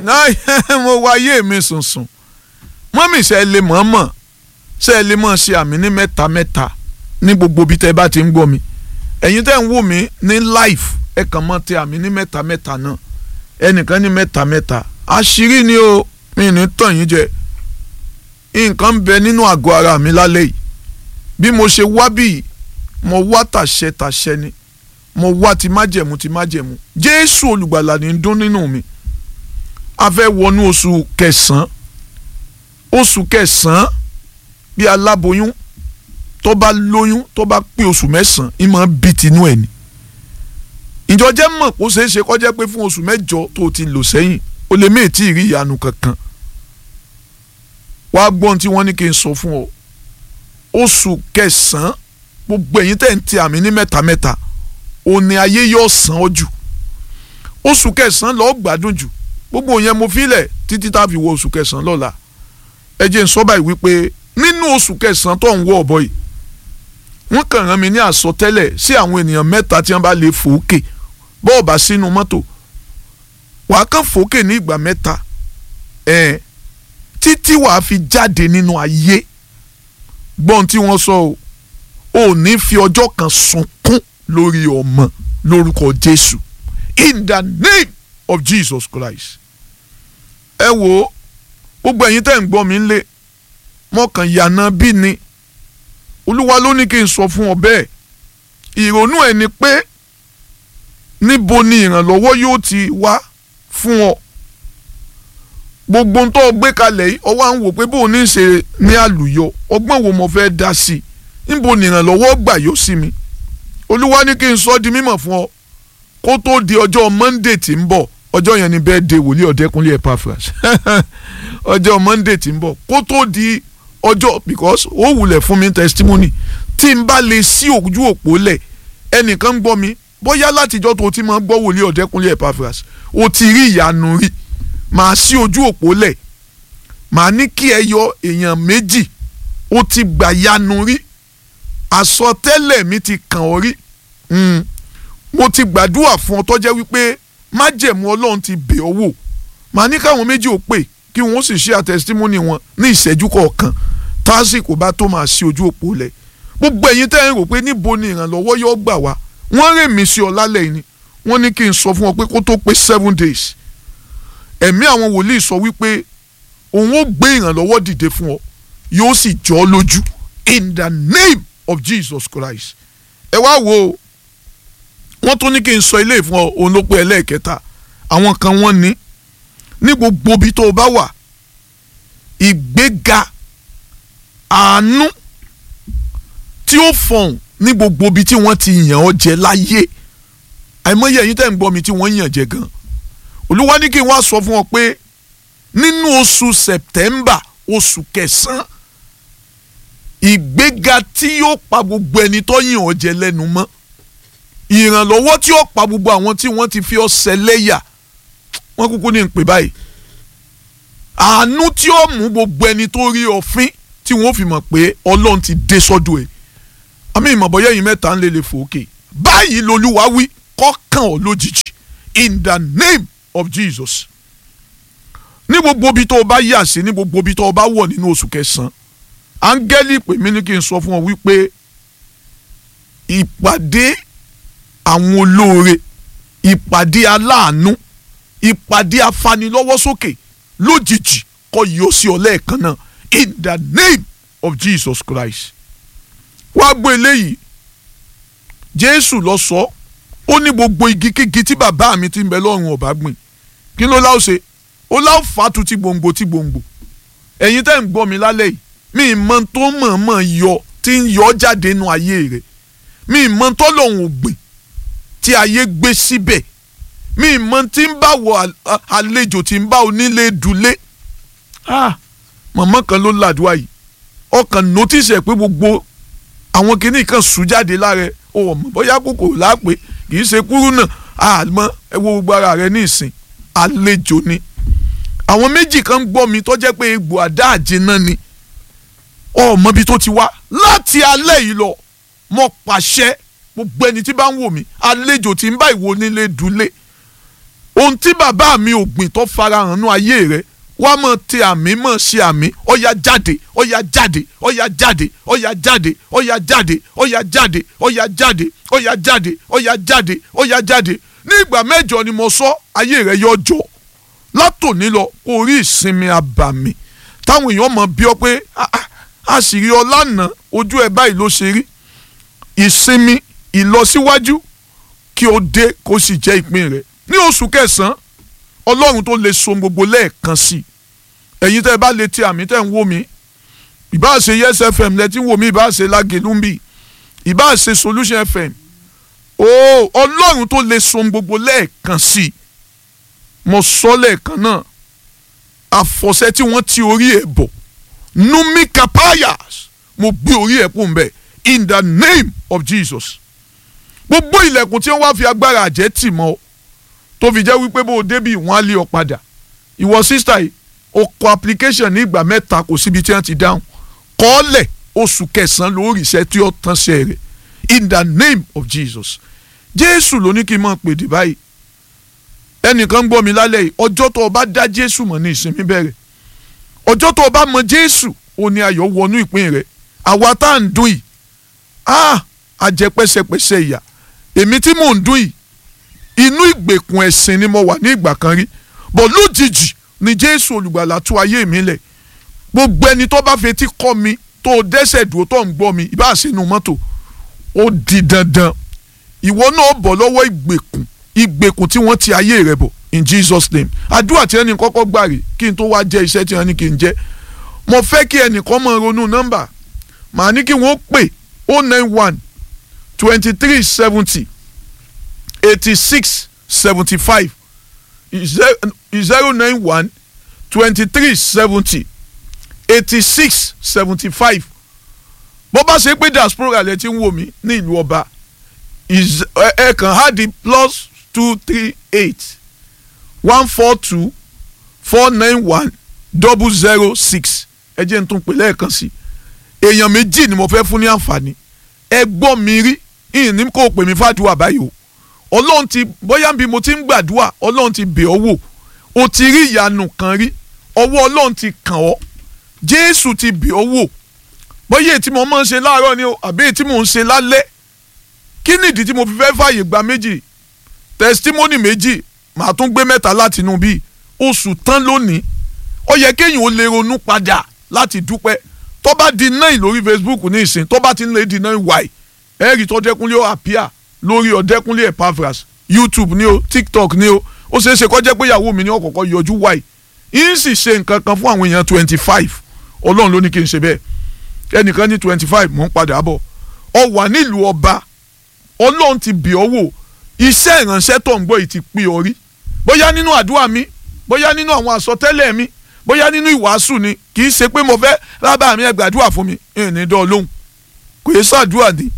náà mo wáyé mi sùnsùn mọ́mì ṣe lè mọ̀ mọ̀ ṣe lè mọ̀ ṣe àmì ní mẹ́ta mẹ́ta ní gbogbo bí tẹ́ bá ti ń gbọ́ mi ẹ̀yin tẹ́ ń wò mí ní live ẹ kàn mọ́ tẹ àmì ní mẹ́ta mẹ́ta náà ẹnìkan ní mẹ́ta mẹ́ta àṣírí ni o mi ní tàn yín jẹ nǹkan ń bẹ nínú àgọ́ ara mi lálẹ́ yìí bí mo ṣe wá bí mo wá tàṣẹ tàṣẹ ni mo wá ti májẹ̀mú ti májẹ̀mú jésù olùgbàlà ní dún nínú mi a fẹ́ wọnú oṣù kẹsàn-án oṣù kẹsàn-án bí aláboyún tó bá lóyún tó bá pé oṣù mẹ́sàn-án ìmọ̀ bí tinú ẹ̀ ni ìjọ jẹ́ mọ̀ kó ṣeé ṣe kó jẹ́ pé fún oṣù mẹ́jọ tó ti lò sẹ́yìn o lè mí tí ì rí ìyanu kankan wàá gbọ́n tí wọ́n ní kí n sọ fún ọ oṣù kẹsàn-án gbogbo ẹ̀yin tẹ̀ ń ti àmì ní mẹ́ta mẹ́ta òní ayé yóò san ọ́ jù oṣù kẹsàn-án lọ́ọ́ gbádùn jù gbogbo yẹn mo filẹ̀ títí tá a fi wọ oṣù kẹsàn-án lọ́la ẹ jẹ́ n sọ báyìí wípé nínú oṣù kẹsàn-án tó ń wọ ọ̀bọ yìí wọ́n kàn rán mi ní àsọtẹ́lẹ̀ sí àwọn ènìyàn mẹ́ta tí wọ́n bá lè fòókè bọ́ọ̀ bá sínú mọ́tò wàá kàn fòókè ní ìgbà mẹ́ta ẹ̀ títí wàá fi jáde nínú ayé gbọ́n tí wọ́n sọ o ò ní fi ọjọ́ kan sunkún lórí ọmọ lórúkọ Jésù in the name of Jesus Christ ẹ wo gbogbo ẹ̀yin tẹ́ ń gbọ́ mi lé mọ́kàn yànnà bí ni olúwa ló ní kí n sọ fún ọ bẹ́ẹ̀ ìrònú ẹ̀ ni pé níbo ni ìrànlọ́wọ́ yóò ti wá fún ọ gbogbo ń tọ́ gbé kalẹ̀ yìí ọwọ́ à ń wò pé bó o ní ṣe ní àlùyọ ọgbọ́n wo mo fẹ́ dá sí i níbo ni ìrànlọ́wọ́ gbà yóò sí mi olúwa ní kí n sọ di mímọ̀ fún ọ kó tó di ọjọ́ monday tí ń bọ̀ ọjọ́ yẹn ni birthday wòlíì ọ̀dẹ́kunlé Epaphras ọjọ́ monday tí ń bọ̀ kó tó di ọjọ́ because ó wulẹ̀ fún mi testimony tí n bá lè sí ojú òpó lẹ̀ ẹnìkan ń gbọ́ mi bóyá látijọ́ tó ti máa gbọ́ wòlíì ọ̀dẹ́kunlé Epaphras o ti rí ìyanu rí màá sí ojú òpó lẹ̀ màá ní kí ẹ yọ èèyàn méjì o ti gbà yanu rí àsọtẹ́lẹ̀ mi ti kàn ọ́ rí mo ti gbàdúrà fún ọ tó jẹ́ wípé májẹ̀mú ọlọ́run ti bẹ̀ ọ́ wò màá ní káwọn méjì ò pè kí wọ́n sì ṣe àtẹ̀sítímọ́nì wọn ní ìṣẹ́jú kọ̀ọ̀kan tásìkò bá tó máa ṣí ojú òpó lẹ̀ gbogbo ẹ̀yin tẹ́ ẹ̀ ń rò pé níbo ni ìrànlọ́wọ́ yóò gbà wá wọ́n rè mí sí ọ lálẹ́ yìí ni wọ́n ní kí n sọ fún ọ pé kó tó pé seven days ẹ̀mí àwọn wòlíì sọ wípé òun ó gbé ìrànlọ́wọ́ dìde fún ọ yóò sì jọ ọ lójú in the name of Jesus Christ ẹ wá wo wọ́n tún ní kí n sọ ilé ìfún ọ òun ló pé ẹlẹ́ẹ̀kẹta àwọn kan wọ́n ní ní gbogbo ibi tó o bá wà ìgbéga àánú tí ó fọ̀hún ní gbogbo ibi tí wọ́n ti yàn ọ́ jẹ láyé àìmọye ẹ̀yin tẹ́ ń gbọ́ mi tí wọ́n yàn jẹ gan olúwa ní kí n wá sọ fún ọ pé nínú oṣù September oṣù kẹsàn-án ìgbéga tí yóò pa gbogbo ẹni tó yàn ọ́ jẹ lẹ́nu mọ́ ìrànlọ́wọ́ tí ó pa gbogbo àwọn tí wọ́n ti fi ọ́ ṣẹlẹ́yà wọ́n kúkú ní pè báyìí àánú tí ó mú gbogbo ẹni tó rí ọ̀fín tí wọ́n fi mọ̀ pé ọlọ́run ti dé sọ́dọ̀ ẹ̀ àmì ìmọ̀bọ̀yẹ́ yìí mẹ́ta ń lè lè fòókè báyìí lolúwa wí kọ́kàn ọ́ lójijì in the name of Jesus ní gbogbo ibi tó o bá yà sí ní gbogbo ibi tó o bá wọ̀ nínú oṣù kẹsàn-án áńgẹ́lì pè mí ní kí n sọ fún ọ wípé ìpàdé àwọn olóore ìpàdé aláàánú ìpàdé afanilọ́wọ́sókè lójijì kọ́ yóò sí ọ lẹ́ẹ̀kan náà in the name of Jesus Christ wá gbọ́ eléyìí Jésù lọ sọ ó ní gbogbo igi kígi tí bàbá mi ti ń bẹ lọ́rùn ọ̀bá gbìn kí ló láò ṣe ó láò fàtú tí gbòǹgbò tí gbòǹgbò ẹ̀yin tẹ́ ń gbọ́ mi lálẹ́ yìí mi mọ tó mọ̀ọ́mọ̀ yọ tí ń yọ jáde nínú ayé rẹ̀ mi mọ tó lòun ò gbìn tí ayé gbé síbẹ̀ mi mọ tí ń bá wọ àlejò tí ń bá onílé dulé mọ̀mọ́ kan ló làdúrà yìí ọkàn notice ẹ̀ pé gbogbo àwọn kìnnì kan sùn jáde lára ẹ̀ o mọ̀ bóyá kòkò lápè kì í ṣe kúrú náà àmọ́ ẹ wo gbogbo ara rẹ̀ ní ìsìn àlejò ni àwọn méjì kan gbọ́ mi tó jẹ́ pé egbò àdá àjẹná ni ọmọ ibi tó ti wá láti alẹ́ yìí lọ mo pàṣẹ gbogbo ẹni tí bá ń wò mí àlejò tí ń bá ìwọ nílé dulé ohun tí bàbá mi ò gbìn tó farahàn nú ayé rẹ wá mọ̀ tí àmì mọ̀ ṣe àmì ọ̀yà jáde ọ̀yà jáde ọ̀yà jáde ọ̀yà jáde ọ̀yà jáde ọ̀yà jáde ọ̀yà jáde ọ̀yà jáde ọ̀yà jáde ọ̀yà jáde ní ìgbà mẹ́jọ ni mo sọ ayé rẹ yọ jọ látòní lọ orí ìsinmi abàmì táwọn èèyàn mọ̀ bí ọ pé àṣírí ọlànà ojú ẹ báyìí ló ṣe rí ìsinmi ìlọsíwájú kí o dé kó sì jẹ́ ìpín rẹ ní oṣù kẹsàn-án ọlọ́run tó lè so gbogbo lẹ́ẹ̀kan sí ẹ̀yin tẹ́ ẹ bá lè ti àmì tẹ́ ń wò mí ìbá ṣe yes fm lẹ́tí ń wò mí ìbá ṣe lágẹ̀lúmbì ìbá ṣe solution fm ooo ọlọ́run tó lè so gbogbo lẹ́ẹ̀kan sí mo sọ lẹ́ẹ̀kan náà àfọ̀ṣẹ tí wọ́n ti orí ẹ̀ bọ̀ numi kapayas mo gbé orí ẹ̀ kún bẹ́ẹ̀ in the name of jesus gbogbo ilẹ̀kùn tí wọ́n wá fi agbára àjẹ́ tì mọ́ ọ tó fi jẹ́ wípé bó o débi wọ́n á lé ọ padà ìwọ sísítà yìí o kọ application ní ìgbà mẹ́ta kò síbi tí wọ́n ti dáhùn kọ́ọ̀lẹ̀ oṣù kẹsàn-án lórí iṣẹ́ tí ó tán ṣe rẹ̀ in the name of jesus jésù ló ní kí n máa pèdè báyìí ẹnìkan gbọ́ mi lálẹ́ yìí ọjọ́ tó o bá dá jésù mọ̀ ní ìsinmi bẹ̀rẹ̀ ọjọ́ tó o bá mọ jésù ó ní ayọ̀ wọnú ìpín rẹ̀ àwa tá à ń dún yìí ah àjẹ pẹ́sẹpẹ́sẹ ìyà èmi tí mò ń dún yìí inú ìgbèkùn ẹ̀sìn ni mo wà ní ìgbà kan rí bọ̀ lójijì ni jésù olùgbàlà tú ayé mi lẹ̀ gbogbo ẹni tó bá fetí kọ́ mi tó o dẹ́sẹ̀ dúró tó ń gbọ́ mi ìbá sínú mọ́tò ó di dandan ìwọ náà bọ̀ lọ́wọ́ ìgbèkùn ìgbèkùn tí wọ́n ti ayé rẹ̀ bọ̀ in jesus name àdúrà tí ẹnì kọ́kọ́ gbà rè kí n tó wá jẹ́ iṣẹ́ tí wọ́n ní kí n jẹ́ mo fẹ́ kí ẹnìkan máa ronú nọ́mbà màá ní kí wọ́n pè oh nine one twenty three seventy eighty six seventy five zero nine one twenty three seventy eighty six seventy five bó bá ṣe pé diaspora lẹ ti ń wò mí ní ìlú ọba ẹ kàn á di plus two three eight one four two four nine one double zero six ẹ jẹ́ n tún pè lẹ́ẹ̀kan sí èèyàn méjì ni mo fẹ́ fún ní àǹfààní ẹ gbọ́ mi rí ìní kò pè mí fàdúrà báyìí o ọlọ́run ti bóyá bí mo ti ń gbàdúrà ọlọ́run ti bẹ̀ ọ́ wò o ti rí ìyanu kan rí ọwọ́ ọlọ́run ti kàn ọ́ jésù ti bẹ̀ ọ́ wò bóyá èyí tí mo máa ń ṣe láàárọ̀ ni o àbí èyí tí mo ń ṣe lálẹ́ kí nìdí tí mo fi fẹ́ fààyè gba méjì testimony méjì màá tún gbé mẹ́ta láti inú bíi oṣù tán lónìí ó yẹ kéèyàn ó lè ronú padà láti dúpẹ́ tó bá di náà lórí facebook ní ìsìn tó bá ti ń lè di náà wáì ẹ̀rí tó dẹ́kunlé ó àpíà lórí ọ̀dẹ́kunlé epafras youtube ni o tiktok ni o ó ṣeé ṣe kó jẹ́ pé ìyàwó mi ní ọ̀kọ̀ọ̀kọ̀ yọjú wáì yín sì ṣe nǹkan kan fún àwọn èèyàn twenty five ọlọ́run ló ní kí n ṣe bẹ́ẹ̀ ẹnìkan ní twenty five mò ń padà bọ̀ ọ wà nílùú ọba ọlọ́run ti bì ọ́ wò iṣẹ́ ìránṣẹ́ tó ń gbọ́ yìí ti pín ọ rí bóyá nínú àdúrà mi bóyá nínú àwọn àsọtẹ́lẹ̀ mi bóyá nínú ìwàásù ni kì í ṣe pé mo fẹ́ rábà mi ẹ gbàdúrà fún mi ìní dán lóhùn kò yẹ ṣàdúrà ni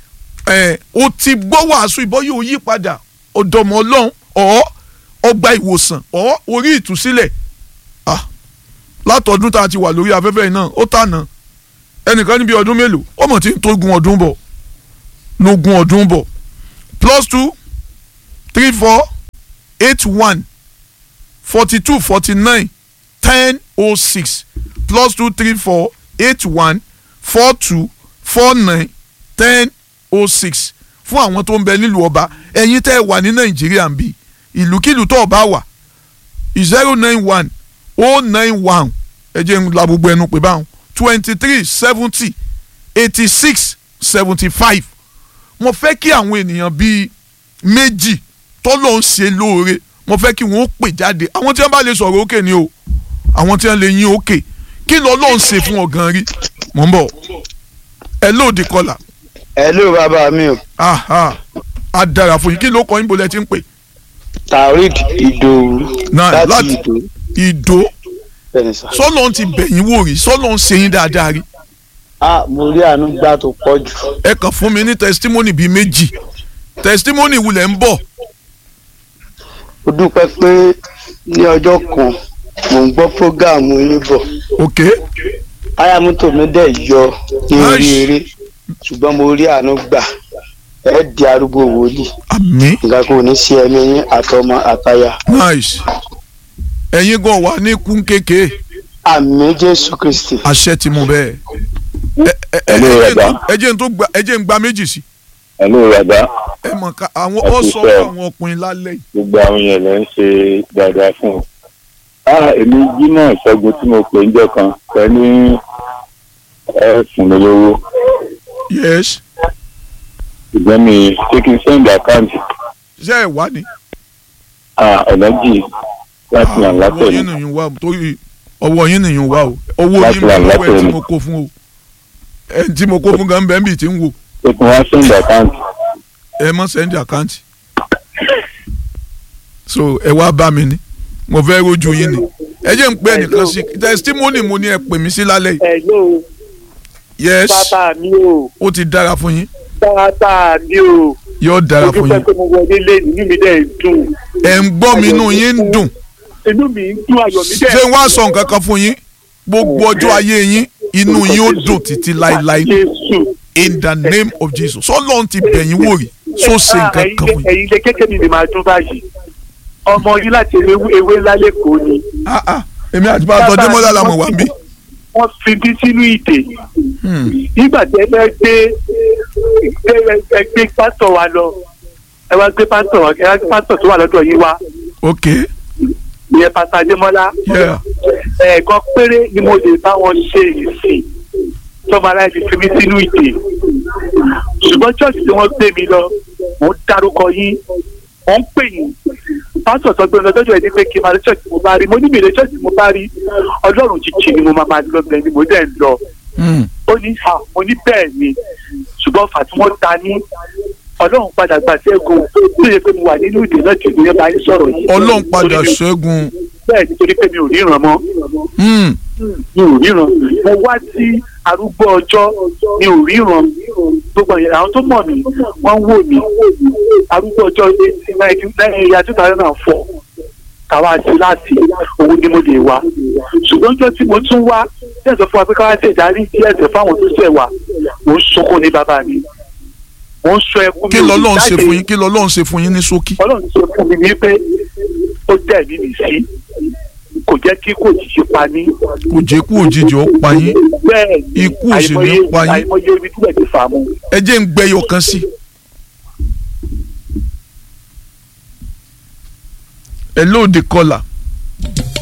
ẹ o ti gbọ́ wàásù ìbọn yóò yí padà ọ̀dọ̀mọ̀ ọlọ́run ọ̀ ọgbà ìwòsàn ọ̀ orí ìtúsílẹ̀ ah látọdún tá a ti wà lórí afẹ́fẹ́ náà ó tànà ẹnìkan níbi ọdún mélòó ó mọ̀ tí ń tó gun ọdún bọ̀ lógún ọdún bọ̀ plus two three four eight one forty two forty nine ten oh six plus two three four eight one four two four nine ten oh six fún àwọn tó ń bẹ nílùú ọba ẹ̀yin tẹ́ ẹ wà ní nàìjíríà ń bì ìlúkìlú tó ọba wà zero nine one oh nine one ẹ jẹ́ ń la gbogbo ẹnu pé báwọn twenty three seventy eighty six seventy five mo fẹ́ kí àwọn ènìyàn bíi méjì tọ́lọ́ ń ṣe lóore mo fẹ́ kí wọ́n pè jáde àwọn tí wọ́n bá lè sọ̀rọ̀ òkè ni o àwọn tí wọ́n lè yín òkè kí lọ́ lọ́ọ́ ń ṣe fún ọ̀gán rí mò ń bọ̀ ẹ lóòdì kọlà. ẹ ló bàbá mi o. aha a dára fún yín kí ló kọ yín bolẹ̀ tí ń pè. taorid ìdòwú Náà, láti láti- ìdò ìdó bẹ́ẹ̀ni sà. sọ́lọ́ ń ti bẹ̀yìn wò rí sọ́lọ́ ń ṣe yín dáadáa rí a mo rí àánú gbà tó pọ̀ jù. ẹ kàn fún mi ní testimony bíi méjì testimony wulẹ̀ ń bọ̀ ó dúpẹ́ pé ní ọjọ́ kan mò ń gbọ́ prógáàmù yín bọ̀ ok táyà mọ́tò mi dẹ̀ yọ ní orí Nice. eré ṣùgbọ́n mo rí àánú gbà ẹ di arúgbó wòlíì àmín nǹkan kò ní sí ẹ̀mí yín àtọmọ àtaya nice ẹ̀yin gan wà ní kún kékeré àmì jésù kristi àṣẹ ti mú bẹ́ẹ̀ ẹ ẹ ẹ Hello, ẹ jẹ́ n Baba. tó- ẹ jẹ́ n tó gba ẹ jẹ́ n gba méjì sí ẹ̀lú bàbá ẹ mọ̀ ká àwọn Ẹ ọ kú sọ iṣẹ́ fún o. àwọn ọkùnrin lálẹ́ yìí gbogbo àwọn yẹn lè ń ṣe dáadáa fún un. a èmi jimoh ìṣẹ́gun tí mo pè ń jọ kan pẹ̀lú ẹ fún mi lówó yes ṣùgbọ́n mi ṣé kí n send account ṣé ẹ wá ní. ọ̀nà jì láti nà ọwọ́ látẹ̀ yín mi. nìyẹn wá o torí ọwọ́ yín nìyẹn wá o owó Láti yín wà mi owó ẹ látẹ̀ tí mi. mo kó fún o ẹ tí mo kó fún gan bẹ́ẹ̀ bíi ti ń wò ṣé kí wọ́n send account ẹ mọ sẹ́ndì àkáǹtì so ẹ wá bá mi ní mo fẹ́ rojú yín ni ẹ jẹ́ ń pẹ́ nìkan sí testimony mo ní ẹ pè mí sí lálẹ́ yìí Hello, yes bàbá mi o, ó ti dára fún yín bàbá mi o. yóò dára Mo fún dúpẹ́ yín pé mo wọlé lé inú mi dẹ̀ ń dùn. ẹ̀ ń gbọ́ mi inú yín ń dùn Inú mi ń dùn ayọ̀ mi dẹ̀. ṣé wọ́n á sọ nǹkan kan fún yín gbogbo ọjọ́ ayé yín inú yín ó dùn títí láéláé Jésù. in the name of Jesus sọlọ́run ti bẹ̀yìn wò rí so ṣe nǹkan kan fún yín. Ẹ̀yin lè kékeré mi lè máa dún báyìí. Ọmọ yín láti ewé ewé ńlá lẹ́kọ̀ọ́ ni. Ah, ah, èmi àti pásítọ̀ Démọ́lá la mọ̀ wá ń bí. Wọ́n fi bí sínú ìdè. Hmm. Nígbà tí ẹ fẹ́ gbé ẹ ẹ gbé pásítọ̀ wa lọ. Ẹ wá gbé pásítọ̀ wa ẹ wá gbé pásítọ̀ tó wà lọ́dọ̀ yín wá. ok Ìyẹn pásítọ̀ Démọ́lá. yeah. ẹ̀ẹ̀kan péré ni mo lè bá wọn ṣe ìsìn tọ́mọ aláìsí fi mí sínú ìdè ṣùgbọ́n church tí wọ́n gbé mi lọ mò ń dárúkọ yín mò ń pè yín pásítọ̀ sọ pé lọ́jọ́ ẹni pé kí n máa lọ church tí mo bá rí mo ní mi lè church tí mo bá rí ọlọ́run jíjì ni mo máa máa lọ bẹ́ẹ̀ ni mo dẹ̀ ń lọ Hmm. ó ní ha mo ní bẹ́ẹ̀ ni ṣùgbọ́n fà tí wọ́n ta ní ọlọ́run padà gbà sẹ́gun tó yẹ pé mo wà nínú ìdè náà tìlú yẹn bá yín sọ̀rọ̀ yìí ọlọ́run padà Torí mi- ṣẹ́gun bẹ́ẹ̀ nítorí pé mi ò ríran mọ́ Hmm. mi ò ríran mo wá sí arúgbó ọjọ́ mi ò ríran gbogbo ìyẹn àwọn tó mọ̀ mí wọ́n ń wò mí arúgbó ọjọ́ lẹ́yìn ìyá two thousand and four káwá sí láti òun ni mo lè wá ṣùgbọ́n ọjọ́ tí mo tún wá díẹ̀ sọ fún wa pé káwá ṣe ìdarí díẹ̀ sẹ̀ fáwọn tó ṣẹ̀ wá mo ń sunkún ní bàbá mi mo ń sọ ẹkún mi kí ò lè lọ́lọ́run ṣe jáde. fún yín kí lọ́lọ́run ṣe fún yín ní ṣókí. ọlọ́run ṣe fún mi ní pé ó dẹ̀ mí mi sí kò jẹ́ kí kò jíjí pa ní kò jẹ́ kú òjijì ó pa yín bẹ́ẹ̀ ni Ikú ò sì ní àìmọye- pa yín. àìmọye omi tí bẹ́ẹ̀ ti fà mú. ẹ jẹ́ ń gbẹ́yọ kan sí. ẹ lóde kọlà